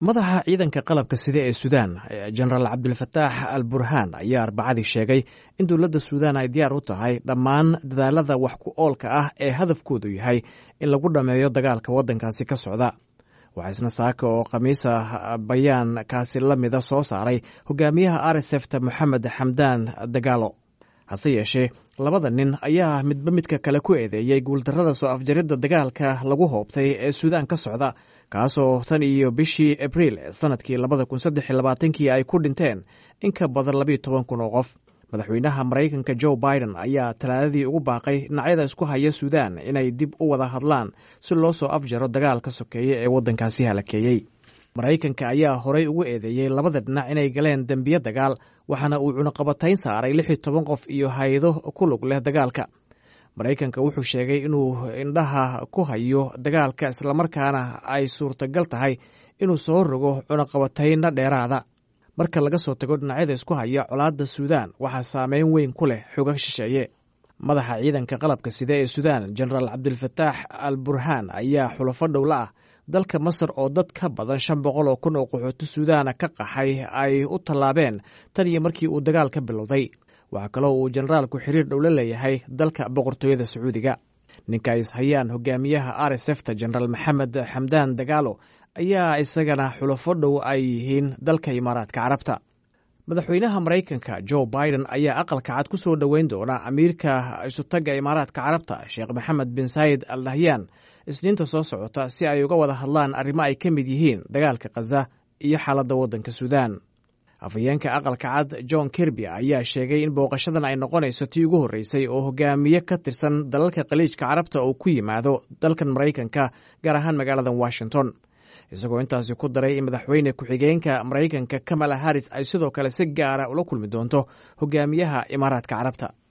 madaxa ciidanka qalabka sida ee suudaan jenaraal cabdulfataax al burhaan ayaa arbacadii sheegay in dowladda suudaan ay diyaar u tahay dhammaan dadaalada wax ku oolka ah ee hadafkoodu yahay in lagu dhammeeyo dagaalka waddankaasi ka socda waxaa isna saaka oo khamiisa bayaankaasi la mida soo saaray hogaamiyaha arsefta moxamed xamdaan dagaalo hase yeeshee labada nin ayaa midba midka kale ku eedeeyey guuldarrada soo afjaridda dagaalka lagu hoobtay ee suudaan ka socda kaasoo tan iyo bishii abriil sanadkii labada kun saddex iyo labaatankii ay ku dhinteen in ka badan labiyo toban kun oo qof madaxweynaha maraykanka joe biden ayaa talaadadii ugu baaqay dhinacyada isku haya suudaan inay dib u wada hadlaan si loo soo afjaro dagaalka sokeeye ee waddankaasi halakeeyey maraykanka ayaa horey ugu eedeeyey labada dhinac inay galeen dembiyo dagaal waxaana uu cunaqabatayn saaray lix iyo toban qof iyo hay-ado ku lug leh dagaalka maraykanka wuxuu sheegay inuu indhaha ku hayo dagaalka islamarkaana ay suurtagal tahay inuu soo rogo cunaqabatayna dheeraada marka laga soo tago dhinacyada isku haya colaadda suudaan waxaa saameyn weyn ku leh xoga shisheeye madaxa ciidanka qalabka sida ee suudaan jenaraal cabdilfataax al burhaan ayaa xulafo dhowla ah dalka masar oo dad ka badan shan boqol oo kun oo qaxooti suudaana ka qaxay ay u tallaabeen tan iyo markii uu dagaal ka bilowday waxaa kaloo uu jenaraalku xiriir dhow la leeyahay dalka boqortooyada sacuudiga ninka ay ishayaan hogaamiyaha arsefta jenaraal maxamed xamdaan dagaalo ayaa isagana xulafo dhow ay yihiin dalka imaaraadka carabta madaxweynaha maraykanka jo biden ayaa aqalka cad ku soo dhoweyn doona amiirka isutagga imaaraadka carabta sheekh maxamed bin saayid al nahyan isniinta soo socota si ay uga wada hadlaan arrimo ay ka mid yihiin dagaalka khaza iyo xaaladda waddanka suudaan afhayeenka aqalka cad john kirby ayaa sheegay in booqashadan ay noqonayso tii ugu horreysay oo hogaamiye ka tirsan dalalka khaliijka carabta oo ku yimaado dalkan maraykanka gaar ahaan magaalada washington isagoo intaasi ku daray in madaxweyne ku-xigeenka maraykanka kamala haris ay sidoo kale si gaara ula kulmi doonto hogaamiyaha imaaraadka carabta